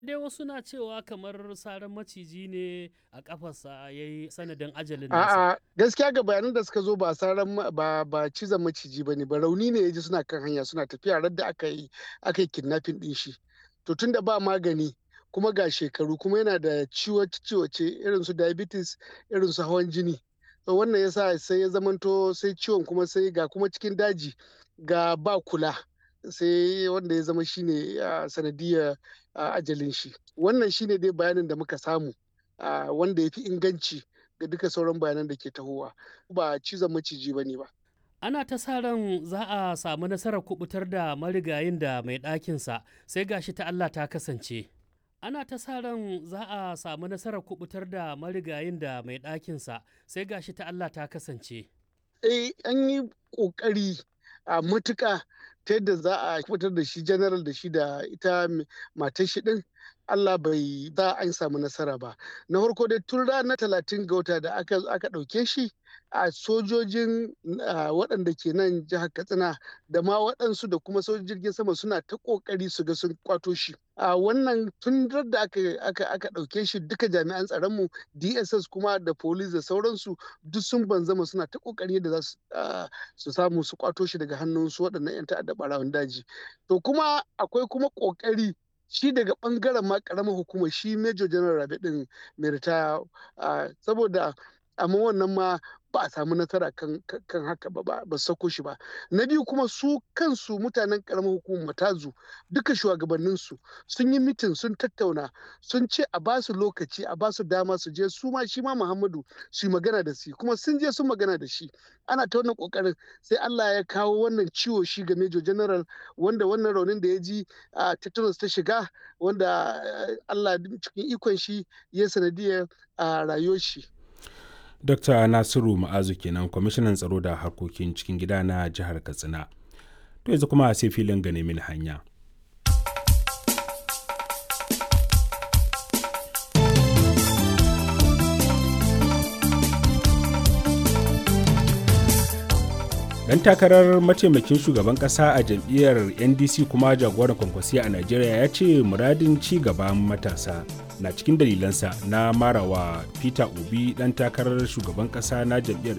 dai wasu na cewa kamar saran maciji ne a kafarsa ya yi sanadin ajalin nasa. A'a gaskiya ga bayanan da suka zo ba saran ba ba cizon maciji bane ba rauni ne ya ji suna kan hanya suna tafiya radda aka yi aka yi kidnapping din shi. To tunda ba magani kuma ga shekaru kuma yana da ciwace irin su diabetes irin su hawan jini. To wannan yasa sai ya zamanto sai ciwon kuma sai ga kuma cikin daji ga ba kula. sai wanda ya zama shine sanadiyar ajalin shi wannan shine dai bayanin da muka samu wanda ya fi inganci ga duka sauran bayanan da ke tahowa ba cizon maciji ba ne ba ana ta sa ran za a samu nasarar kubutar da marigayin da mai ɗakinsa sai gashi ta Allah ta kasance ana ta sa ran za a samu nasarar kubutar da marigayin da mai ɗakinsa sai gashi ta Allah ta kasance eh an yi ƙoƙari a matuƙa ta yadda za a fitar da shi general da shi da ita matar shi din Allah bai za an samu nasara ba na farko dai tun ranar talatin ga wata da aka ɗauke shi a sojojin waɗanda ke nan jihar katsina da ma waɗansu da kuma sojojin jirgin sama suna ta ƙoƙari su ga sun kwato shi a wannan tun da aka ɗauke shi duka jami'an tsaronmu dss kuma da police da sauransu duk sun banzama suna ta ƙoƙari da za su samu su kwato shi daga hannun su waɗannan 'yan ta'adda ɓarawan daji to kuma akwai kuma ƙoƙari shi daga bangaren ma karamar hukumar shi major general rabe din mai ritaya saboda amma wannan ma ba a samu nasara kan, haka ba ba sako shi ba na biyu kuma su kansu mutanen karamar hukumar matazu duka shugabanninsu sun yi mitin sun tattauna sun ce a ba su lokaci a ba su dama su je su ma shi ma muhammadu su yi magana da shi kuma sun je sun magana da shi ana ta wannan kokarin sai allah ya kawo wannan ciwo shi ga major general wanda wannan raunin da ya ji a tetanus ta shiga wanda allah cikin ikon shi ya sanadiyar a rayuwar shi Dr. Nasiru Ma'azu kenan kwamishinan tsaro da harkokin cikin gida na jihar Katsina. To yanzu kuma sai filin gane mini hanya. Dan takarar mataimakin shugaban kasa a jam'iyyar NDC kuma jagoran kwankwasiya a Najeriya ya ce muradin ci gaban matasa na cikin dalilansa na marawa Peter Obi dan takarar shugaban kasa na jam'iyyar